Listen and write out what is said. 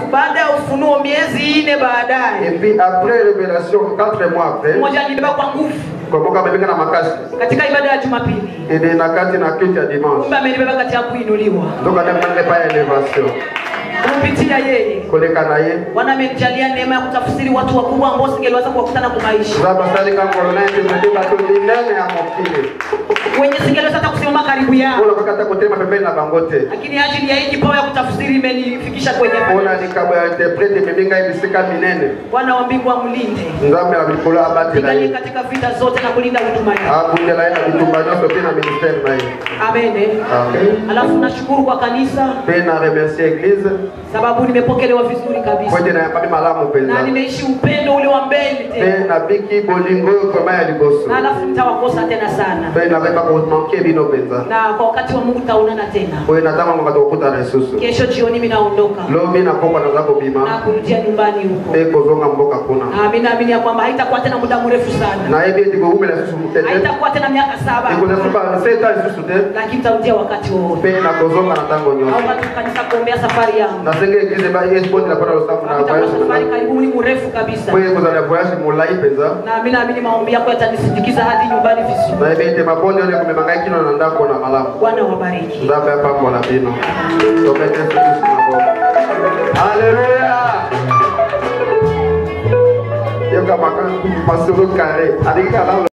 baada ya ufunuo miezi ine baadaye Et puis après révélation, quatre mois après, mmoja alibeba kwa nguvu komoka amebika na makasi katika ibada ya jumapili ede na kati na kiti ya dimanche kumbe amelibeba kati ya kuinuliwa ndoka ndemande pa elevation kupitia yeye koleka na ye bwana amenijalia neema ya kutafsiri watu wakubwa ambao singeliweza kuwakutana kumaisha za basalika ngolona interprete bato minene ya mokili wenye singeliweza hata kusimama karibu yao oyo bakata kotema pembeni na bango te lakini ajili ya hii kipawa ya kutafsiri imenifikisha kwenye mpona likambo ya interprete ememinga ye bisika minene bwana wa mbingu amlinde nzambe ya likolo abatela piganie ye katika vita zote na kulinda huduma yake abundela ye na bitumba nyonso mpe na ministere na ye amene Amen. alafu nashukuru kwa kanisa mpe na remercie eglise sababu nimepokelewa vizuri po kabisa ete nayambami malamu na mpenza nimeishi upendo ule wa mbele mpe tena nabiki bolingo oyo koma ya liboso na alafu nitawakosa tena sana mpe nabeba komanke bino mpenza na kwa wakati wa mungu taonana tena oyo natango tokokutana lisusu kesho jioni mi naondoka lobi na pokwa naza na kobima kurudia nyumbani huko mpe kozonga mboka kuna na mi naamini ya kwamba haitakuwa tena muda mrefu sana nayebi ete koumela lisusu mutete haitakuwa tena miaka saba ekoza suba seta lisusu te lakini tarudia wakati wowote mpe nakozonga na ntango nyonso naomba tu kanisa kuombea safari yangu nasenge eglize esibondela mpona losambo na itakuwa voyage safari na karibu ni mrefu kabisa po ekozala voyage molai mpenza na mi naamini maombi yako yatanisindikiza hadi nyumbani vizuri nayebi ete mabonde oyo ekomema ngai kino na ndako na malamu bwana wabariki nzambe apambola bino tomete yesu kristu na bongo aleluya yoka maka masolo kare alingi kala